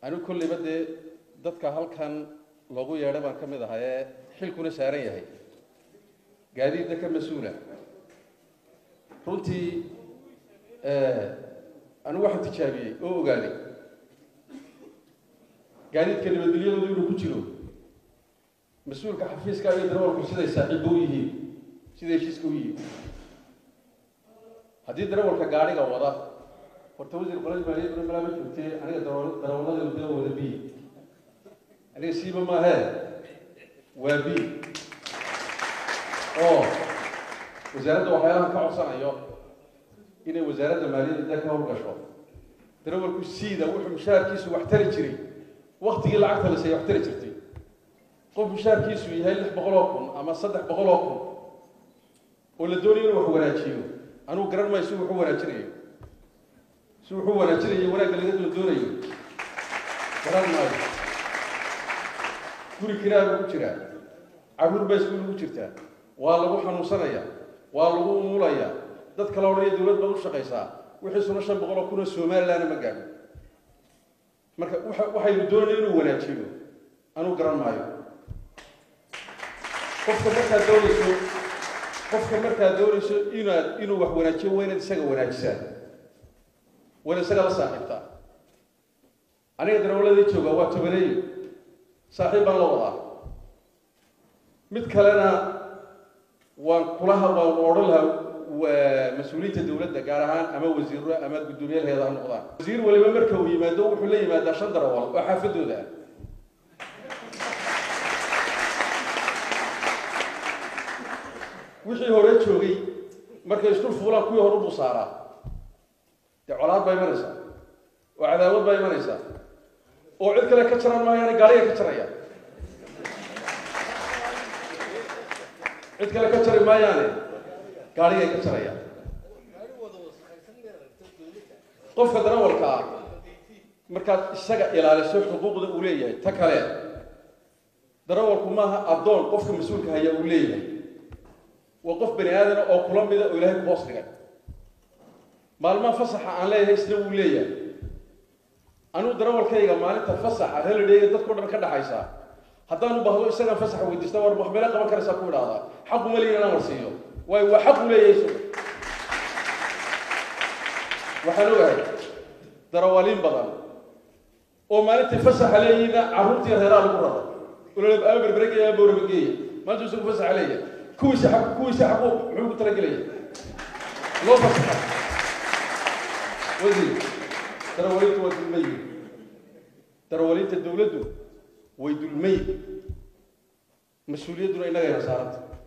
anigu kolleyba dee dadka halkan loogu yeedhay baan ka mid ahaa ee xilkuna saaran yahay gaadiidna ka mas-uula runtii anigu waxaan tijaabiyey oo ogaaday gaadiidka nabadgelyadoodu inuu ku jiro mas-uulka xafiiska iyo darawalku siday saaxiibba u yihiin siday heshiiska u yihiin haddii darawalka gaadhiga wada horta wasiir qolada maaliyadda malaa ma joogtee aniga darawalada dee wada b aniga siiba maahee waa b oo wasaaradda waxyaalahan ka codsanayo inay wasaaradda maaliyadda dee ka howlgasho darawalku siida wuxuu mushaharkiisu wax tari jiray waktigii lacagta la seeyay wax tari jirtay qof mushaharkiisu yahay lix boqol oo kun ama saddex boqol oo kun oo la doonayo inuu wax wanaajiyo anugu garan maayo si wuxu wanaajinayo si wuxuu wanaajinayo wanaagga laga la doonayo garan maayo guri kiraaga ku jiraa caruur baa iskuul ugu jirtaa waa lagu xanuunsanaya waa lagu umulaya dad kale odhanaya dawlad baad u shaqaysaa wixiisuna shan boqol oo kun oo somalilandna ma gaadho marka waxaynu doonaya inuu wanaajiyo anuu garan maayo qofka markaad doonayso qofka markaad doonayso inaad inuu wax wanaajiyo waa inaad isaga wanaajisaa waa inaad isaga la saaxiibtaa aniga darawladii jooga waa tobaneeyo saaxiib baan la wadaa mid kalena waan kulaha waan odhan lahaa mas-uuliyiinta dawladda gaar ahaan ama wasiiro ama guddoomiyaheeda ha noqdaan wasiir waliba marka uu yimaado wuxuu la yimaadaa shan darawal oo xaafadooda ah wixii hore joogay markay isdul fuulaan kuwii hore ubuu saaraa dee colaad baa imanaysaa oo cadaawad baa imanaysaa oo cid kale ka jaran maayaana gaariga ka jaraya cid kale ka jari maayaane gaarigay ka jaraya qofka darawalka ah markaad isaga ilaaliso xuquuqda uu leeyahay ta kale darawalku maaha addoon qofka mas-uulka haya uu leeyahay waa qof bani aadana oo kula mida oo ilahay ku hoos dhigay maalmaha fasaxa aan leeyahay isna wuu leeyahay anuu darawalkayga maalinta fasaxa helidheyga dadkao dhan ka dhaxaysa haddaan u baahdo isagaan fasaxa weydiista war wax meela qaban karaysaa ku idhaahdaa xaqu ma leeyin inaan warsiiyo waayo waa xaq u leeyahay isagu waxaan ogahay darawaliin badan oo maalintii fasaxa leeyihiina carruurtii reeraa lagu raro ololab ama berberegeya ama bowrabageeya maalintuu isagu fasaxa leeyahay kuwiisa xaq kuwiisa xaqu muxuu ku talagelaya loo fasaxa wasiir darawaliintu waa dulmay darawaliinta dawladdu way dulmay mas-uuliyadduna innagayna saaranta